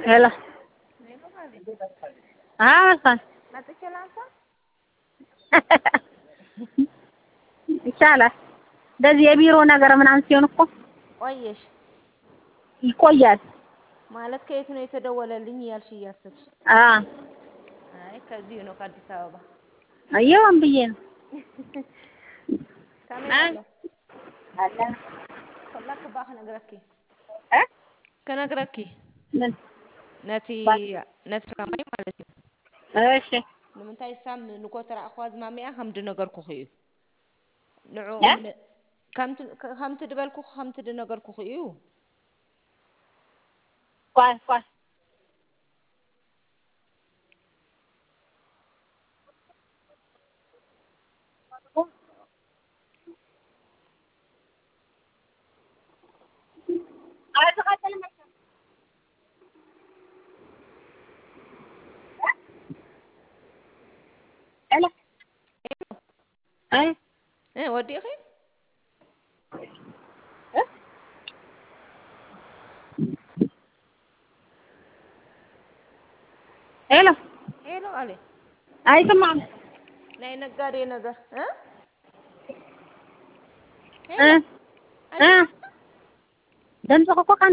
ሄሎ አዎ መጥቼ ላንሳ? ይቻላል። እንደዚህ የቢሮ ነገር ምናምን ሲሆን እኮ ቆየሽ ይቆያል። ማለት ከየት ነው የተደወለልኝ እያልሽ እያሰብሽ? አዎ አይ ከዚሁ ነው ከአዲስ አበባ። አየሁም ብዬ ነው። ከምን አለ ኮላክ ባህ ነግረኪ እ ከነግረኪ ምን ነቲ ነቲ ሰማይ ማለት እዩ እሺ ንምንታይ ሳም ንኮት ረኣኽዋ ዝማሚኣ ከምቲ ነገርኩ እዩ ንዑ እ? ከምቲ ከምቲ ድበልኩ ከምቲ ድነገርኩ እዩ ቆይ ቆይ ሄሎ አይ እ ወዲእኺ እ ሄሎ ሄሎ አለ አይሰማም ናይ ነጋዴ ነገር እ እ እ ድምፅህ እኮ